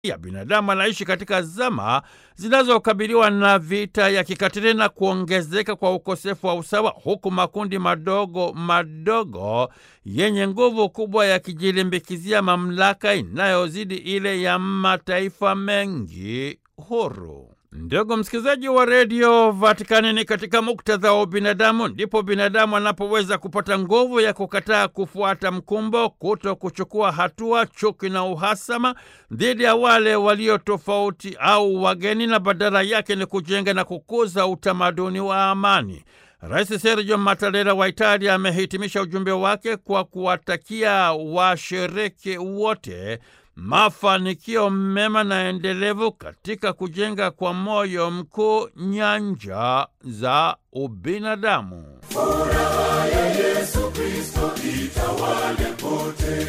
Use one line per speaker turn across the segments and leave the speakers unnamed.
ya binadamu anaishi katika zama zinazokabiliwa na vita ya kikatili na kuongezeka kwa ukosefu wa usawa, huku makundi madogo madogo yenye nguvu kubwa yakijilimbikizia mamlaka inayozidi ile ya mataifa mengi huru. Ndugu msikilizaji wa redio Vatikani, ni katika muktadha wa ubinadamu ndipo binadamu anapoweza kupata nguvu ya kukataa kufuata mkumbo, kuto kuchukua hatua, chuki na uhasama dhidi ya wale walio tofauti au wageni, na badala yake ni kujenga na kukuza utamaduni wa amani. Rais Sergio Mattarella wa Italia amehitimisha ujumbe wake kwa kuwatakia washiriki wote mafanikio mema na endelevu katika kujenga kwa moyo mkuu nyanja za ubinadamu.
Furaha ya Yesu Kristo itawale pote.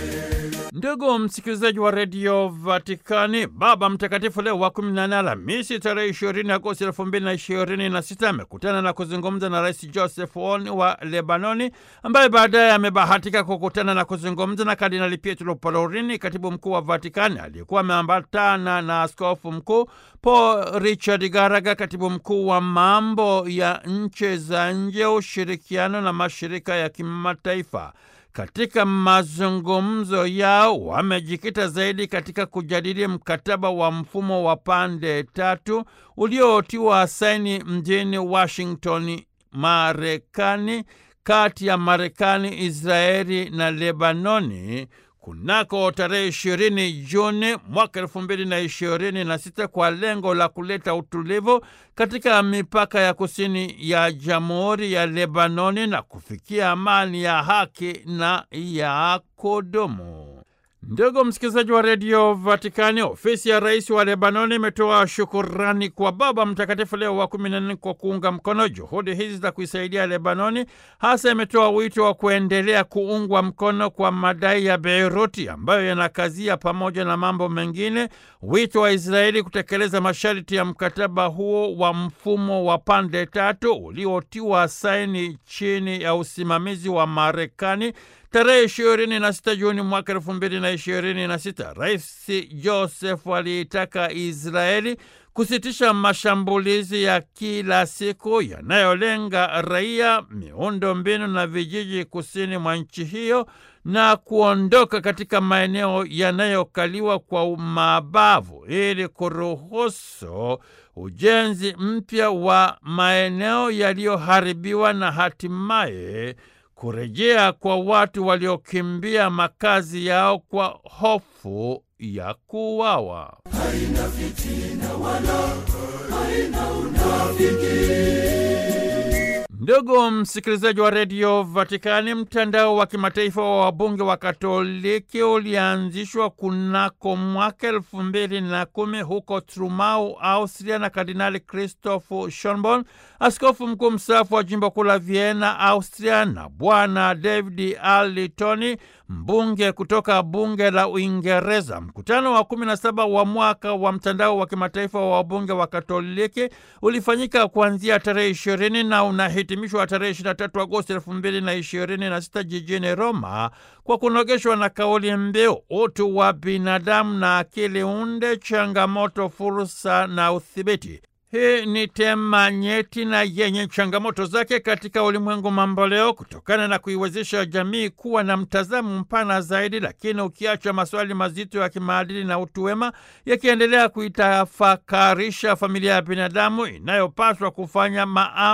Ndugu msikilizaji wa redio Vatikani, Baba Mtakatifu Leo wa kumi na nane Alhamisi tarehe ishirini Agosti elfu mbili na ishirini na sita amekutana na kuzungumza na Rais Joseph Aoun wa Lebanoni, ambaye baadaye amebahatika kukutana na kuzungumza na Kardinali Pietro Parolin, katibu mkuu wa Vatikani, aliyekuwa ameambatana na askofu mkuu Paul Richard Garaga, katibu mkuu wa mambo ya nchi za nje, ushirikiano na mashirika ya kimataifa. Katika mazungumzo yao wamejikita zaidi katika kujadili mkataba wa mfumo wa pande tatu uliotiwa saini mjini Washington, Marekani, kati ya Marekani, Israeli na Lebanoni kunako tarehe ishirini Juni mwaka elfu mbili na ishirini na sita kwa lengo la kuleta utulivu katika mipaka ya kusini ya Jamhuri ya Lebanoni na kufikia amani ya haki na ya kudumu. Ndugu msikilizaji wa redio Vatikani, ofisi ya rais wa Lebanoni imetoa shukurani kwa Baba Mtakatifu Leo wa kumi na nne kwa kuunga mkono juhudi hizi za kuisaidia Lebanoni. Hasa imetoa wito wa kuendelea kuungwa mkono kwa madai ya Beiruti ambayo yanakazia, pamoja na mambo mengine, wito wa Israeli kutekeleza masharti ya mkataba huo wa mfumo wa pande tatu uliotiwa saini chini ya usimamizi wa Marekani tarehe ishirini na sita Juni mwaka elfu mbili na ishirini na sita. Rais Joseph aliitaka Israeli kusitisha mashambulizi ya kila siku yanayolenga raia, miundo mbinu na vijiji kusini mwa nchi hiyo na kuondoka katika maeneo yanayokaliwa kwa mabavu ili kuruhusu ujenzi mpya wa maeneo yaliyoharibiwa na hatimaye kurejea kwa watu waliokimbia makazi yao kwa hofu ya kuuawa.
Haina fitina wala haina unafiki.
Ndugu msikilizaji wa redio Vatikani, mtandao wa kimataifa wa wabunge wa Katoliki ulianzishwa kunako mwaka elfu mbili na kumi huko Trumau, Austria, na Kardinali Christoph Schonborn, askofu mkuu mstaafu wa jimbo kuu la Vienna, Austria, na Bwana David Arlitoni, mbunge kutoka bunge la Uingereza. Mkutano wa kumi na saba wa mwaka wa mtandao wa kimataifa wa wabunge wa Katoliki ulifanyika kuanzia tarehe ishirini na unahitimishwa tarehe 23 Agosti elfu mbili na ishirini na sita jijini Roma kwa kunogeshwa na kauli mbiu utu wa binadamu na akili unde, changamoto, fursa na udhibiti. Hii ni tema nyeti na yenye changamoto zake katika ulimwengu mamboleo, kutokana na kuiwezesha jamii kuwa na mtazamo mpana zaidi, lakini ukiacha maswali mazito ya kimaadili na utu wema yakiendelea kuitafakarisha familia ya binadamu inayopaswa kufanya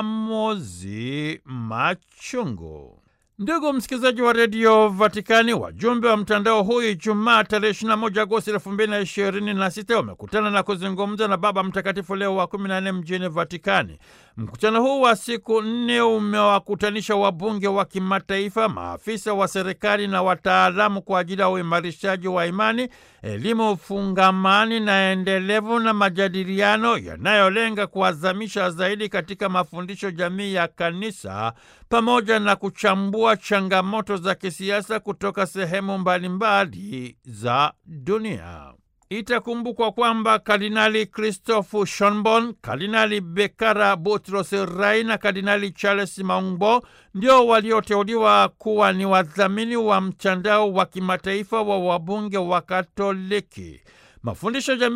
maamuzi machungu. Ndugu msikilizaji wa redio Vatikani, wajumbe wa mtandao huu Ijumaa tarehe 21 Agosti 2026 wamekutana na kuzungumza na Baba Mtakatifu Leo wa 14 mjini Vatikani. Mkutano huu wa siku nne umewakutanisha wabunge wa kimataifa, maafisa wa serikali na wataalamu kwa ajili ya uimarishaji wa imani, elimu fungamani na endelevu na majadiliano yanayolenga kuazamisha zaidi katika mafundisho jamii ya kanisa pamoja na kuchambua changamoto za kisiasa kutoka sehemu mbalimbali za dunia. Itakumbukwa kwamba Kardinali Christophe Schonborn, Kardinali Bekara Butros Rai na Kardinali Charles Maungbo ndio walioteuliwa kuwa ni wadhamini wa mtandao wa kimataifa wa wabunge wa Katoliki. Mafundisho jamii